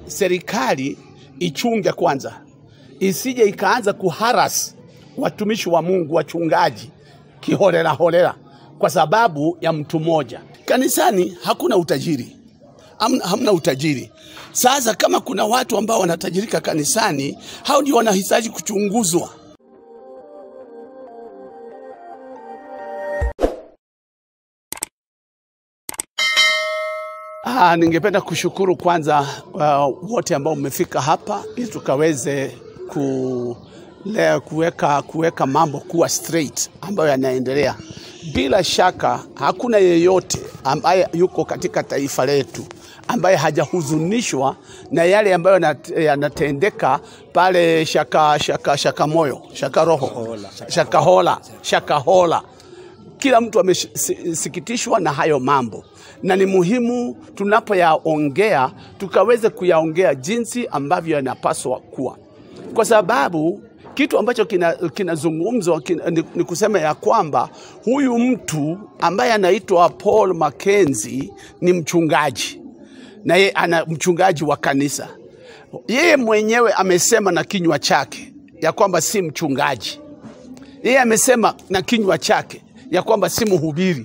serikali ichunge kwanza, isije ikaanza kuharas watumishi wa Mungu, wachungaji kiholela holela kwa sababu ya mtu mmoja. Kanisani hakuna utajiri, hamna, hamna utajiri. Sasa kama kuna watu ambao wanatajirika kanisani, hao ndio wanahitaji kuchunguzwa. Ah, ningependa kushukuru kwanza uh, wote ambao mmefika hapa ili tukaweze ku leo kuweka kuweka mambo kuwa straight ambayo yanaendelea. Bila shaka hakuna yeyote ambaye yuko katika taifa letu ambaye hajahuzunishwa na yale ambayo yanat- yanatendeka pale shaka, shaka, shaka moyo shaka roho shakahola shakahola kila mtu amesikitishwa na hayo mambo, na ni muhimu tunapoyaongea tukaweze kuyaongea jinsi ambavyo yanapaswa kuwa, kwa sababu kitu ambacho kinazungumzwa kina kina, ni, ni kusema ya kwamba huyu mtu ambaye anaitwa Paul Mackenzie ni mchungaji na yeye ana mchungaji wa kanisa. Yeye mwenyewe amesema na kinywa chake ya kwamba si mchungaji. Yeye amesema na kinywa chake ya kwamba si mhubiri.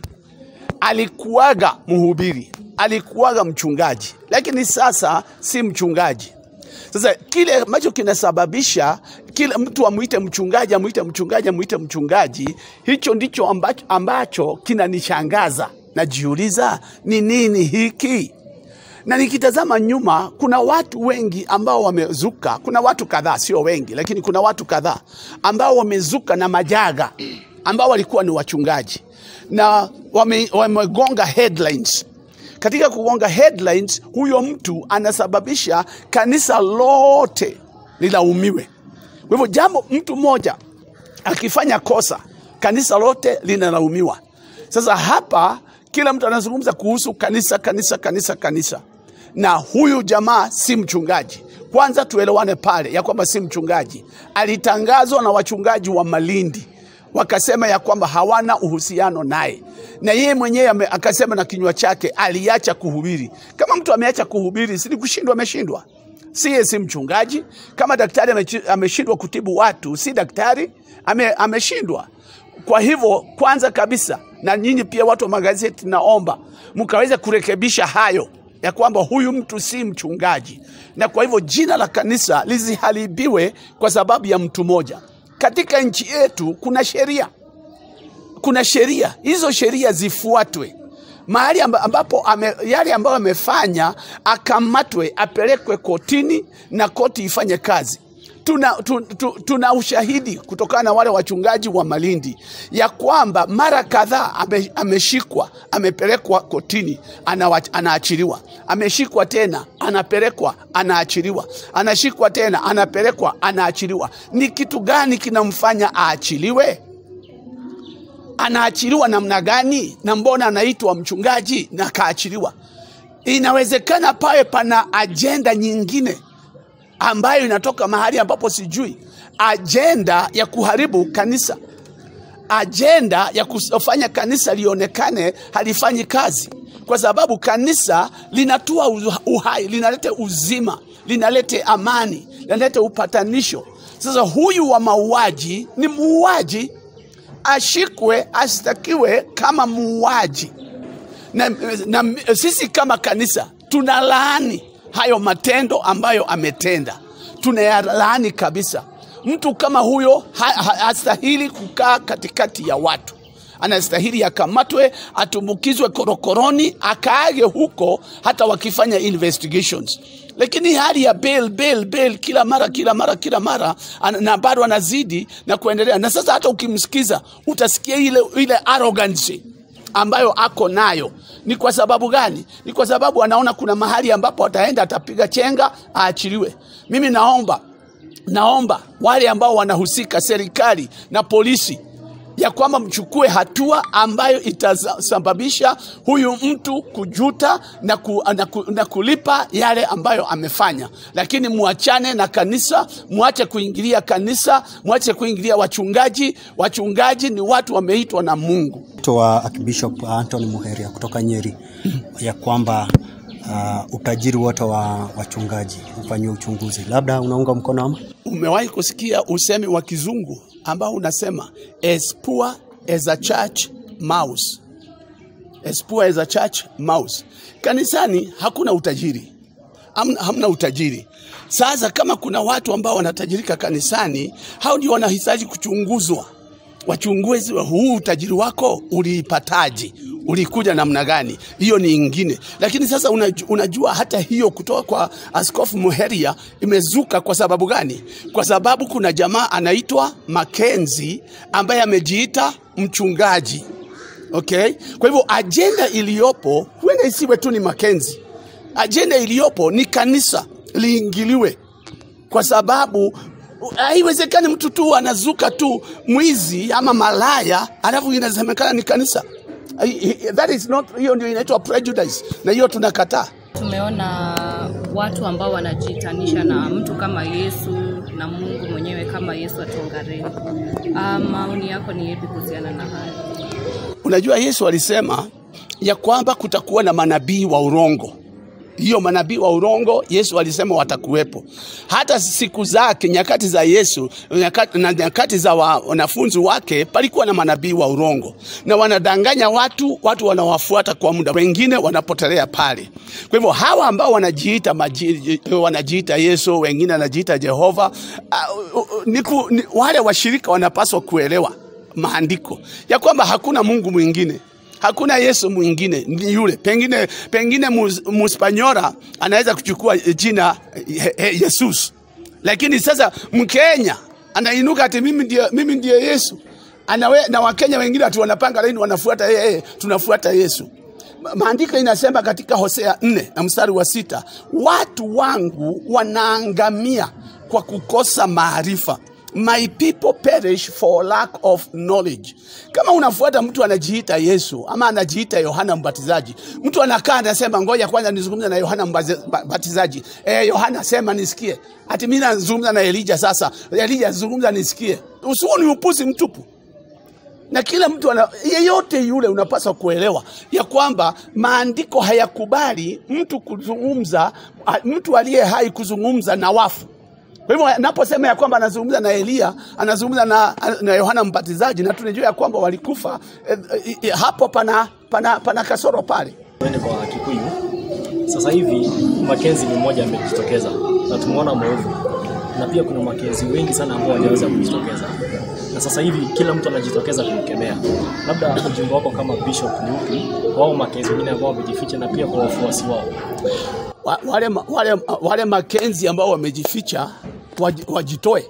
Alikuwaga mhubiri, alikuwaga mchungaji, lakini sasa si mchungaji. Sasa kile ambacho kinasababisha kila mtu amwite mchungaji, amwite mchungaji, amwite mchungaji, hicho ndicho ambacho, ambacho kinanishangaza. Najiuliza ni nini hiki? na nikitazama nyuma, kuna watu wengi ambao wamezuka. Kuna watu kadhaa, sio wengi, lakini kuna watu kadhaa ambao wamezuka na majaga, ambao walikuwa ni wachungaji na wame, wamegonga headlines. Katika kugonga headlines, huyo mtu anasababisha kanisa lote lilaumiwe. Kwa hivyo jambo, mtu mmoja akifanya kosa, kanisa lote linalaumiwa. Sasa hapa kila mtu anazungumza kuhusu kanisa, kanisa, kanisa, kanisa na huyu jamaa si mchungaji. Kwanza tuelewane pale ya kwamba si mchungaji. Alitangazwa na wachungaji wa Malindi wakasema ya kwamba hawana uhusiano naye, na yeye mwenyewe ame- akasema na kinywa chake aliacha kuhubiri. Kama mtu ameacha kuhubiri, si ni kushindwa? Ameshindwa. Si yeye si mchungaji. Kama daktari amechi- ameshindwa kutibu watu, si daktari, ame, ameshindwa. Kwa hivyo kwanza kabisa, na nyinyi pia watu wa magazeti, naomba mkaweze kurekebisha hayo ya kwamba huyu mtu si mchungaji, na kwa hivyo jina la kanisa lisiharibiwe kwa sababu ya mtu mmoja. Katika nchi yetu kuna sheria, kuna sheria, hizo sheria zifuatwe mahali amba- ambapo ame, yale ambayo amefanya akamatwe, apelekwe kotini na koti ifanye kazi. Tuna, tu, tu, tuna ushahidi kutokana na wale wachungaji wa Malindi ya kwamba mara kadhaa ame, ameshikwa amepelekwa kotini anawa, anaachiliwa, ameshikwa tena anapelekwa anaachiliwa, anashikwa tena anapelekwa anaachiliwa. Ni kitu gani kinamfanya aachiliwe? anaachiliwa namna gani na mbona anaitwa mchungaji na kaachiliwa? Inawezekana pawe pana ajenda nyingine ambayo inatoka mahali ambapo sijui, ajenda ya kuharibu kanisa, ajenda ya kufanya kanisa lionekane halifanyi kazi, kwa sababu kanisa linatoa uhai, linaleta uzima, linaleta amani, linaleta upatanisho. Sasa huyu wa mauaji ni muuaji ashikwe ashtakiwe kama muuaji na, na sisi kama kanisa tunalaani hayo matendo ambayo ametenda, tunayalaani kabisa. Mtu kama huyo ha, ha, hastahili kukaa katikati ya watu, anastahili akamatwe, atumbukizwe korokoroni, akaage huko, hata wakifanya investigations lakini hali ya bail, bail, bail kila mara kila mara kila mara ana- na bado anazidi na kuendelea. Na sasa hata ukimsikiza utasikia ile, ile arrogance ambayo ako nayo. Ni kwa sababu gani? Ni kwa sababu anaona kuna mahali ambapo ataenda atapiga chenga aachiliwe. Mimi naomba naomba wale ambao wanahusika, serikali na polisi, ya kwamba mchukue hatua ambayo itasababisha huyu mtu kujuta na, ku, na, ku, na kulipa yale ambayo amefanya, lakini muachane na kanisa, muache kuingilia kanisa, muache kuingilia wachungaji. Wachungaji ni watu wameitwa na Mungu. Wito wa Archbishop Anthony Muheria kutoka Nyeri ya kwamba uh, utajiri wote wa wachungaji ufanyiwe uchunguzi. Labda unaunga mkono ama? Umewahi kusikia usemi wa kizungu ambao unasema as poor as a church mouse. As poor as a church mouse. Kanisani hakuna utajiri, hamna, hamna utajiri. Sasa kama kuna watu ambao wanatajirika kanisani, hao ndio wanahitaji kuchunguzwa, wachunguzi huu utajiri wako uliipataje, ulikuja namna gani? Hiyo ni ingine, lakini sasa unajua, unajua hata hiyo kutoka kwa Askofu Muheria imezuka kwa sababu gani? Kwa sababu kuna jamaa anaitwa Makenzi ambaye amejiita mchungaji. Okay, kwa hivyo ajenda iliyopo huenda isiwe tu ni Makenzi, ajenda iliyopo ni kanisa liingiliwe, kwa sababu haiwezekani mtu tu anazuka tu mwizi ama malaya alafu inasemekana ni kanisa. That is not, hiyo ndio inaitwa prejudice, na hiyo tunakataa. Tumeona watu ambao wanajiitanisha na mtu kama Yesu na Mungu mwenyewe kama Yesu atongareni. Uh, maoni yako ni yepi kuhusiana na haya? Unajua, Yesu alisema ya kwamba kutakuwa na manabii wa urongo. Hiyo manabii wa urongo Yesu alisema watakuwepo. Hata siku zake, nyakati za Yesu nyakati, na nyakati za wanafunzi wake, palikuwa na manabii wa urongo na wanadanganya watu, watu wanawafuata kwa muda, wengine wanapotelea pale. Kwa hivyo hawa ambao wanajiita maji, wanajiita Yesu, wengine wanajiita Jehova, uh, uh, niku, ni, wale washirika wanapaswa kuelewa maandiko ya kwamba hakuna Mungu mwingine hakuna Yesu mwingine, ni yule. Pengine, pengine Muspanyora anaweza kuchukua jina Jesus, lakini sasa Mkenya anainuka ati mimi ndiye, mimi ndiye Yesu Anawe, na Wakenya wengine ati wanapanga laini wanafuata yeye, tunafuata Yesu. Maandiko inasema katika Hosea nne na mstari wa sita watu wangu wanaangamia kwa kukosa maarifa my people perish for lack of knowledge. Kama unafuata mtu anajiita Yesu ama anajiita Yohana Mbatizaji, mtu anakaa anasema, ngoja kwanza nizungumze na Yohana Mbatizaji. Eh, Yohana sema nisikie. Ati mimi nazungumza na Elija sasa. Elija zungumza nisikie. Usuo ni upuzi mtupu. Na kila mtu ana, yeyote yule unapaswa kuelewa ya kwamba maandiko hayakubali mtu kuzungumza, mtu aliye hai kuzungumza na wafu. Kwa hivyo naposema ya kwamba anazungumza na Elia, anazungumza na, na Yohana Mbatizaji na tunajua ya kwamba walikufa eh, eh, hapo pana, pana, pana kasoro pale. Twende kwa Kikuyu. Sasa hivi Makenzi ni mmoja amejitokeza na tumeona maovu, na pia kuna Makenzi wengi sana ambao hawajaweza kujitokeza, na sasa hivi kila mtu anajitokeza kumkemea. Labda ujumbe wako kama bishop ni upi wao Makenzi wengine ambao wamejificha, na pia kwa wafuasi wao wale, wale, wale Makenzi ambao wamejificha wajitoe,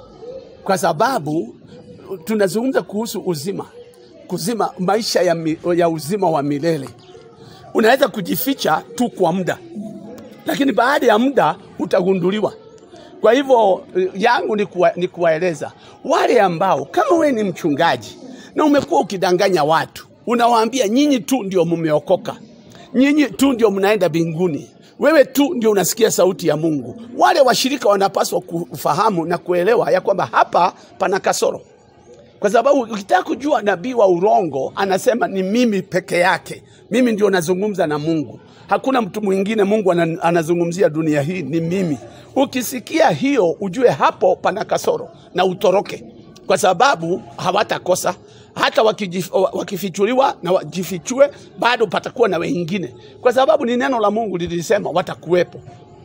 kwa sababu tunazungumza kuhusu uzima, kuzima maisha ya, mi, ya uzima wa milele. Unaweza kujificha tu kwa muda, lakini baada ya muda utagunduliwa. Kwa hivyo yangu ni, kuwa, ni kuwaeleza wale ambao kama wewe ni mchungaji na umekuwa ukidanganya watu, unawaambia nyinyi tu ndio mumeokoka, nyinyi tu ndio mnaenda mbinguni wewe tu ndio unasikia sauti ya Mungu. Wale washirika wanapaswa kufahamu na kuelewa ya kwamba hapa pana kasoro, kwa sababu ukitaka kujua nabii wa urongo anasema ni mimi peke yake, mimi ndio nazungumza na Mungu, hakuna mtu mwingine Mungu anazungumzia dunia hii, ni mimi. Ukisikia hiyo, ujue hapo pana kasoro na utoroke, kwa sababu hawatakosa hata wakijif, wakifichuliwa na wajifichue, bado patakuwa na wengine, kwa sababu ni neno la Mungu lilisema watakuwepo.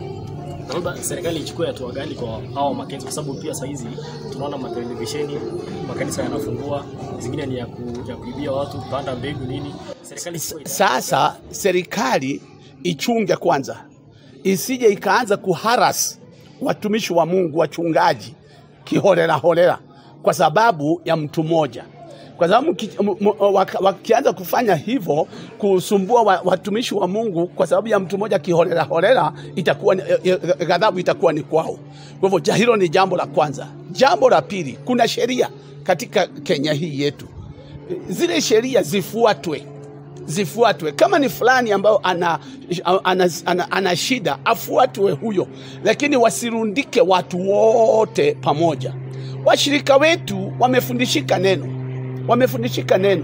Labda serikali ichukue hatua gani kwa hao Makenzi, kwa sababu pia saizi tunaona matelevisheni, makanisa yanafungua, zingine ni ya, ku, ya kuibia watu, kupanda mbegu nini. Serikali sasa, serikali ichunge kwanza, isije ikaanza kuharas watumishi wa Mungu, wachungaji kiholela holela, kwa sababu ya mtu mmoja kwa sababu wakianza kufanya hivyo kusumbua watumishi wa Mungu kwa sababu ya mtu mmoja kiholela holela, itakuwa ghadhabu itakuwa ni kwao. Kwa hivyo hilo ni jambo la kwanza. Jambo la pili, kuna sheria katika Kenya hii yetu, zile sheria zifuatwe zifuatwe. Kama ni fulani ambayo ana, ana, ana, ana shida afuatwe huyo, lakini wasirundike watu wote pamoja. Washirika wetu wamefundishika neno wamefundishika neno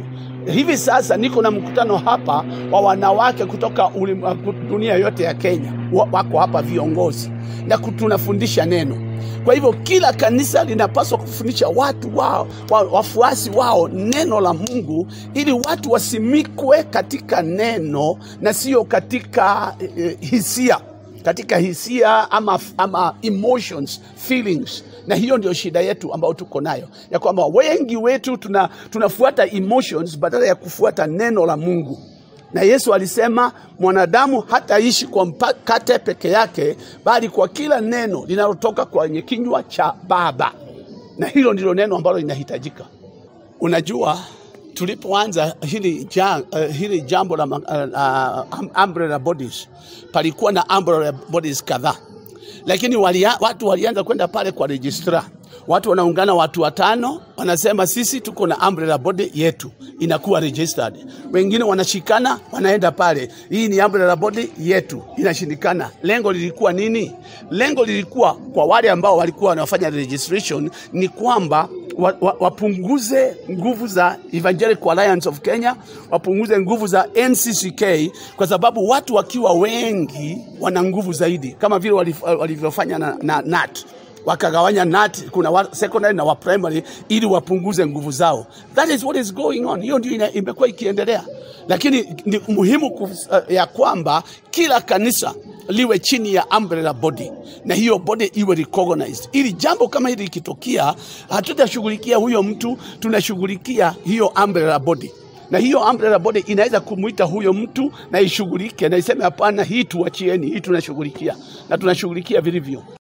hivi sasa niko na mkutano hapa wa wanawake kutoka ulim- dunia yote ya Kenya, Wa- wako hapa viongozi na ku- tunafundisha neno. Kwa hivyo kila kanisa linapaswa kufundisha watu wao, wa, wafuasi wao neno la Mungu, ili watu wasimikwe katika neno na sio katika eh, hisia katika hisia ama, ama emotions feelings na hiyo ndio shida yetu ambayo tuko nayo ya kwamba wengi wetu tuna, tunafuata emotions badala ya kufuata neno la mungu na yesu alisema mwanadamu hataishi kwa mkate peke yake bali kwa kila neno linalotoka kwenye kinywa cha baba na hilo ndilo neno ambalo linahitajika unajua tulipoanza hili, ja, uh, hili jambo la uh, uh, umbrella bodies palikuwa na umbrella bodies kadhaa lakini walia, watu walianza kwenda pale kwa registrar watu wanaungana watu watano wanasema sisi tuko na umbrella body yetu inakuwa registered wengine wanashikana wanaenda pale hii ni umbrella body yetu inashindikana lengo lilikuwa nini lengo lilikuwa kwa wale ambao walikuwa wanafanya registration ni kwamba wa- wa- wapunguze nguvu za Evangelical Alliance of Kenya, wapunguze nguvu za NCCK kwa sababu watu wakiwa wengi wana nguvu zaidi, kama vile walif- walivyofanya na, na NAT wakagawanya NAT, kuna wa secondary na wa primary ili wapunguze nguvu zao. That is what is going on. Hiyo ndio ina- imekuwa ikiendelea, lakini ni muhimu kuf, uh, ya kwamba kila kanisa liwe chini ya umbrella body na hiyo body iwe recognized, ili jambo kama hili likitokea, hatutashughulikia huyo mtu, tunashughulikia hiyo umbrella body na hiyo umbrella body inaweza kumwita huyo mtu na ishughulike na iseme hapana, hii tuachieni, hii tunashughulikia na tunashughulikia vilivyo.